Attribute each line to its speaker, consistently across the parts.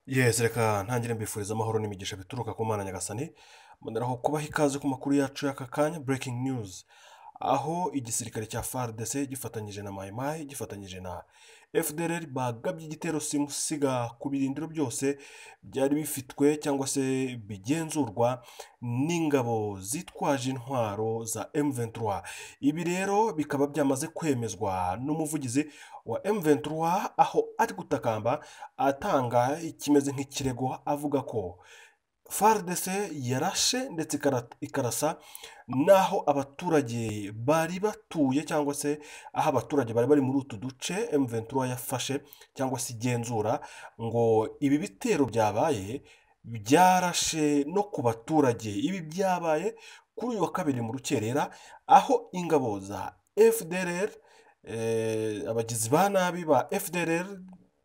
Speaker 1: yesi reka ntangire mbifuriza amahoro n'imigisha bituruka ku mana nyagasani mboneraho kubaha ikaze ku makuru yacu y'aka kanya breaking news aho igisirikare cya fardc gifatanyije na mayimayi gifatanyije na fdr bagabye igitero simusiga ku birindiro byose byari bifitwe cyangwa se bigenzurwa n'ingabo zitwaje intwaro za M23 ibi rero bikaba byamaze kwemezwa n'umuvugizi wa M23 aho ari gutakamba atanga ikimeze nk'ikirego avuga ko FARDC yarashe ndetse ikara- ikarasa n'aho abaturage bari batuye cyangwa se aho abaturage bari bari muri utu duce M23 yafashe cyangwa se igenzura ngo ibi bitero byabaye byarashe no ku baturage ibi byabaye kuri uyu wa kabiri mu rukerera aho ingabo za FDLR eh, abagizi ba nabi ba FDLR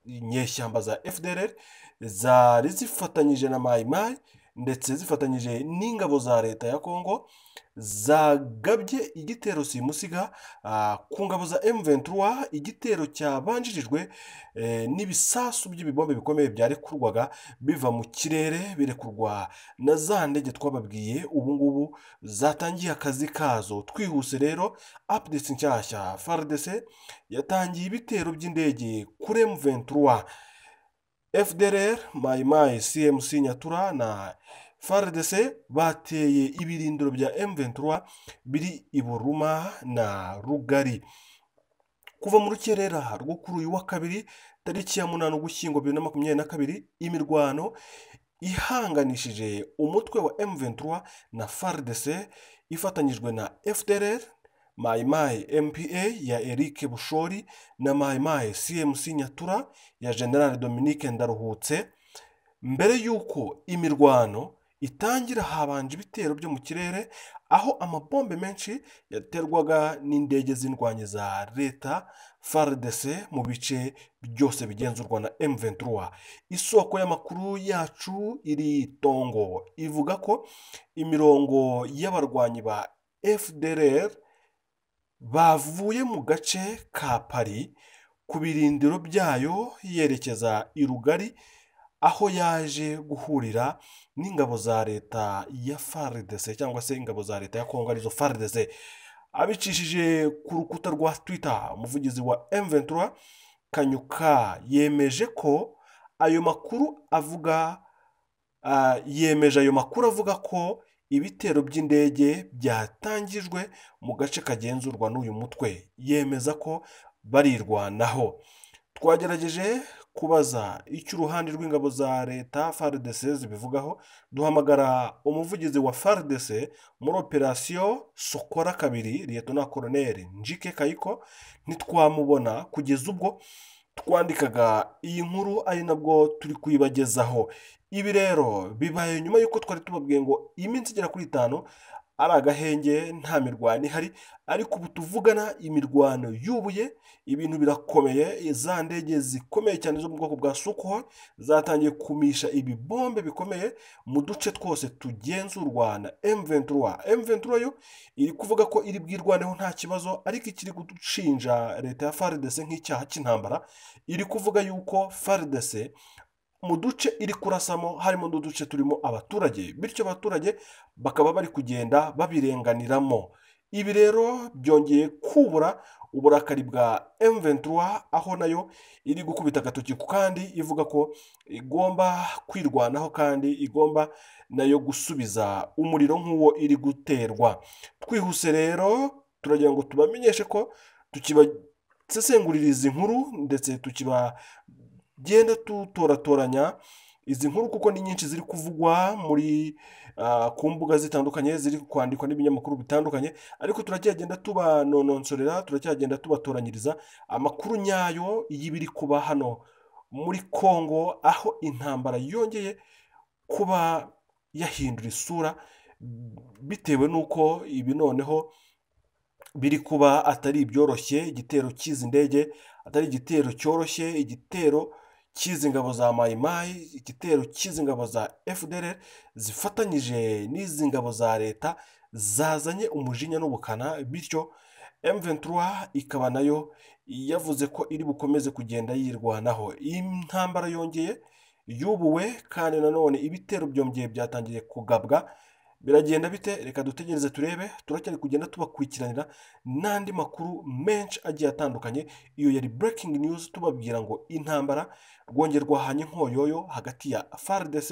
Speaker 1: inyeshyamba za FDLR zari zifatanyije na Mai Mai ndetse zifatanyije n'ingabo za leta ya Kongo zagabye igitero simusiga ah, ku ngabo za M23 igitero cyabanjirijwe eh, n'ibisasu by'ibibombe bikomeye byarekurwaga biva mu kirere birekurwa na za ndege twababwiye ubu ngubu zatangiye akazi kazo twihuse rero updates nshyashya FARDC yatangiye ibitero by'indege kuri M23 FDLR, Mai Mai, CMC Nyatura na FARDC bateye ibirindiro bya M23 biri i Buruma na Rugari. Kuva mu rukerera rwo kuri uyu wa kabiri tariki ya munani Ugushyingo bibiri na makumyabiri na kabiri imirwano ihanganishije umutwe wa M23 na FARDC ifatanyijwe na FDLR Mai Mai MPA ya Eric Bushori na Mai Mai CMC Nyatura ya General Dominique Ndaruhutse mbere y'uko imirwano itangira habanje ibitero byo mu kirere aho amabombe menshi yaterwaga n'indege z'indwanyi za leta FARDC mu bice byose bigenzurwa na M23 isoko y'amakuru yacu iri tongo ivuga ko imirongo y'abarwanyi ba FDLR bavuye mu gace ka Paris ku birindiro byayo yerekeza i Rugari aho yaje guhurira n'ingabo za leta ya FARDC cyangwa se ingabo za leta ya Kongo arizo FARDC abicishije ku rukuta rwa Twitter umuvugizi wa M23 Kanyuka yemeje ko ayo makuru avuga ah, yemeje ayo makuru avuga ko ibitero by'indege byatangijwe mu gace kagenzurwa n'uyu mutwe yemeza ko barirwanaho twagerageje kubaza icyo uruhande rw'ingabo za leta FARDC zibivugaho duhamagara umuvugizi wa FARDC muri operasiyo Sokora kabiri Liyetona Koloneli Njike Kayiko ntitwamubona kugeza ubwo twandikaga iyi nkuru ari nabwo turi kuyibagezaho ibi rero bibaye nyuma y'uko twari tubabwiye ngo iminsi igera kuri itanu ari agahenge nta mirwano ihari ariko ubu tuvugana imirwano yubuye ibintu birakomeye za ndege zikomeye cyane zo mu bwoko bwa Sukhoi zatangiye kumisha ibibombe bikomeye mu duce twose tugenzurwa na M23 M23 yo iri kuvuga ko iri bwirwaneho nta kibazo ariko ikiri gushinja leta ya FARDC nk'icyaha cy'intambara iri kuvuga yuko FARDC mu duce iri kurasamo harimo n'uduce turimo abaturage bityo abaturage bakaba bari kugenda babirenganiramo ibi rero byongeye kubura uburakari bwa M23 aho nayo iri gukubita agatoki ku kandi ivuga ko igomba kwirwanaho kandi igomba nayo gusubiza umuriro nk'uwo iri guterwa twihuse rero turagira ngo tubamenyeshe ko tukibasesengurira izi nkuru ndetse tukiba genda dutoratoranya izi nkuru kuko ni nyinshi ziri kuvugwa muri ah, ku mbuga zitandukanye ziri kwandikwa n'ibinyamakuru bitandukanye ariko turacyagenda tubanononsorera turacyagenda tubatoranyiriza amakuru nyayo y'ibiri kuba hano muri Kongo aho intambara yongeye kuba yahindura isura bitewe n'uko ibi noneho biri kuba atari ibyoroshye igitero cy'izi ndege atari igitero cyoroshye igitero cy'izi ngabo za Mai Mai igitero cy'izi ngabo za FDLR zifatanyije n'izi ngabo za leta zazanye umujinya n'ubukana bityo M23 ikaba nayo yavuze ko iri bukomeze kugenda yirwanaho iyi ntambara yongeye yubuwe kandi nanone ibitero byongeye byatangiye kugabwa biragenda bite reka dutegereze turebe turacyari kugenda tubakurikiranira n'andi makuru menshi agiye atandukanye iyo yari breaking news tubabwira ngo intambara rwongera rwahanye inkoyoyo hagati ya FARDC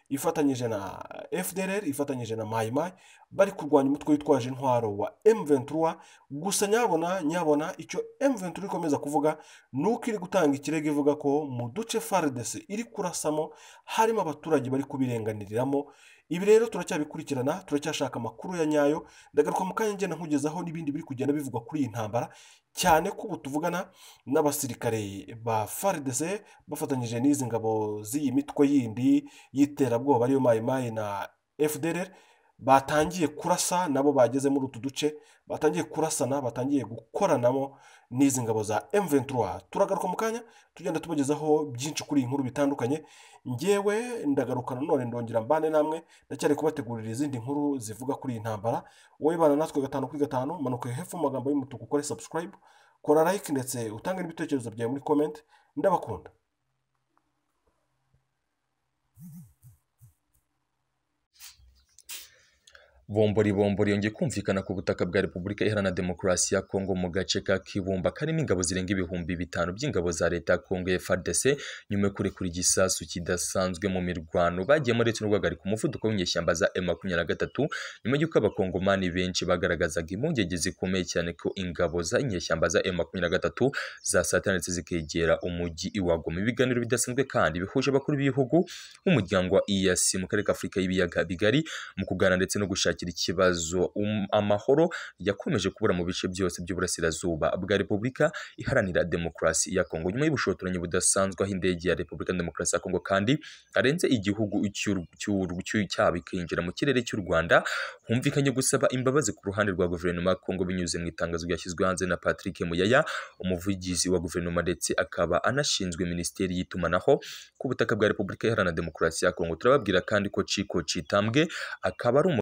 Speaker 1: ifatanyije na FDLR ifatanyije na Mai Mai bari kurwanya umutwe witwaje intwaro wa M23 gusa nyabona nyabona icyo M23 ikomeza kuvuga nuko iri gutanga ikirego ivuga ko mu duce FARDC iri kurasamo harimo abaturage bari kubirenganiriramo ibi rero turacyabikurikirana turacyashaka amakuru ya nyayo ndagaruka mu kanya ngenda nkugezaho n'ibindi biri kugenda bivugwa kuri iyi ntambara cyane ko ubu tuvugana n'abasirikare ba FARDC bafatanyije n'izi ngabo z'iyi mitwe yindi y'iterabwoba ariyo mayimayi na FDLR batangiye kurasa nabo bageze muri utu duce batangiye kurasana batangiye gukoranamo n'izi ngabo za M23 turagaruka mu kanya tugenda tubagezaho byinshi kuri iyi nkuru bitandukanye ngewe ndagaruka nanone ndongera mbane namwe ndacyari kubategurira izindi nkuru zivuga kuri iyi ntambara wowe bana natwe gatanu kuri gatanu manuka hepfo mu magambo y'umutuku ukore subscribe kora like ndetse utange n'ibitekerezo byawe muri comment ndabakunda
Speaker 2: bombori bombori yongeye kumvikana ku butaka bwa repubulika iharanira demokarasi ya kongo mu gace ka kibumba karimo ingabo zirenga ibihumbi bitanu by'ingabo za leta ya kongo ya fardc nyuma yo kurekura igisasu kidasanzwe mu mirwano bagiyemo ndetse no guhagarika umuvuduko w'inyeshyamba za m makumyabiri na gatatu nyuma y'uko abakongomani benshi bagaragazaga impungenge zikomeye cyane ko ingabo za inyeshyamba za m makumyabiri na gatatu zasatana ndetse zikegera umujyi iwagoma ibiganiro bidasanzwe kandi bihuje abakuru b'ibihugu nk'umuryango wa EAC mu karere k'afurika y'ibiyaga bigari mu kuganira ndetse no gushaka gushakira ikibazo um, amahoro yakomeje kubura mu bice byose by'uburasirazuba bwa repubulika iharanira demokarasi ya kongo nyuma y'ubushotoranyi budasanzwe aho indege ya repubulika demokarasi ya kongo kandi arenze igihugu cyabo ikinjira mu kirere cy'u rwanda humvikanye gusaba imbabazi ku ruhande rwa guverinoma ya kongo binyuze mu itangazo ryashyizwe hanze na patrick muyaya umuvugizi wa guverinoma ndetse akaba anashinzwe minisiteri y'itumanaho ku butaka bwa repubulika iharanira demokarasi ya kongo turababwira kandi ko ciko citambwe akaba ari